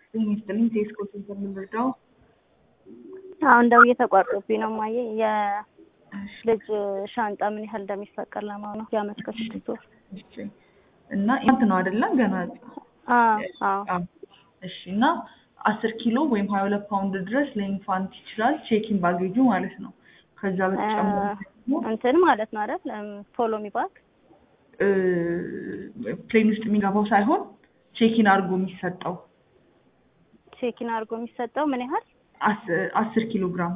ጤና ይስጥልኝ ቴስኮ ሴንተር የምንረዳው አሁን ደውዬ ተቋርጦብኝ ነው ማየ የልጅ ሻንጣ ምን ያህል እንደሚፈቀድ ለማወቅ ነው። የአመት ከስድስት ወር እሺ። እና ኢንፋንት ነው አይደለም ገና አዎ አዎ አዎ። እሺ እና አስር ኪሎ ወይም ሀያ ሁለት ፓውንድ ድረስ ለኢንፋንት ይችላል ቼኪን ባጌጁ ማለት ነው። ከዛ በተጨማሪ ደግሞ እንትን ማለት ነው አይደል ፎሎ ሚ ባክ እ ፕሌን ውስጥ የሚገባው ሳይሆን ቼኪን አድርጎ የሚሰጠው ቼኪን አድርጎ የሚሰጠው ምን ያህል አስ- አስር ኪሎ ግራም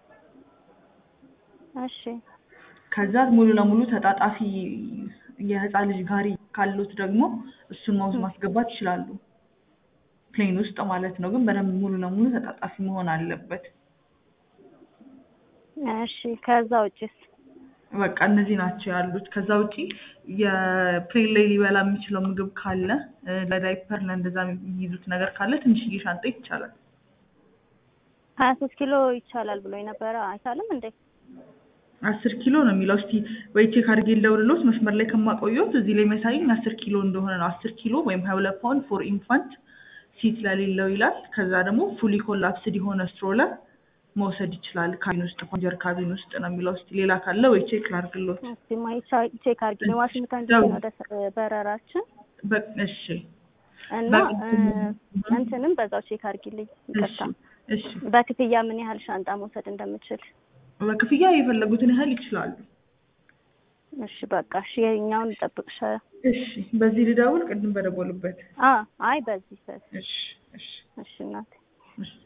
እሺ ከዛ ሙሉ ለሙሉ ተጣጣፊ የህፃን ልጅ ጋሪ ካሉት ደግሞ እሱን ማውዝ ማስገባት ይችላሉ። ፕሌን ውስጥ ማለት ነው። ግን በደንብ ሙሉ ለሙሉ ተጣጣፊ መሆን አለበት። እሺ ከዛ ውጭስ በቃ እነዚህ ናቸው ያሉት። ከዛ ውጪ የፕሌን ላይ ሊበላ የሚችለው ምግብ ካለ እ ለዳይፐር ለእንደዛ የሚይዙት ነገር ካለ ትንሽዬ ሻንጣ ይቻላል። ሀያ ሶስት ኪሎ ይቻላል ብሎ ነበረ አይቻልም እንዴ? አስር ኪሎ ነው የሚለው። እስቲ ወይ ቼክ አድርጌ ልደውልልዎት መስመር ላይ ከማቆየዎት እዚህ ላይ የሚያሳየኝ አስር ኪሎ እንደሆነ ነው። አስር ኪሎ ወይም ሀያ ሁለት ፓውንድ ፎር ኢንፋንት ሲት ለሌለው ይላል። ከዛ ደግሞ ፉሊ ኮላፕስድ የሆነ ስትሮለር መውሰድ ይችላል ካቢን ውስጥ ፓንጀር ካቢን ውስጥ ነው የሚለው። እስቲ ሌላ ካለ ወይ ቼክ ላድርግልዎት። እስቲ ማይ ቼክ አድርጊ። ዋሽንግተን ዲሲ ነው ወደ በረራችን በ- እሺ እና በቃ እ እንትንም በዛው ቼክ አድርጊልኝ። እሺ ይቅርታ እሺ። በክፍያ ምን ያህል ሻንጣ መውሰድ እንደምችል። በክፍያ የፈለጉትን ያህል ይችላሉ። እሺ በቃ እሺ የኛውን ልጠብቅሽ። እሺ በዚህ ልደውል ቅድም በደወሉበት። አ አይ በዚህ በዚህ እሺ እሺ እሺ እናቴ እሺ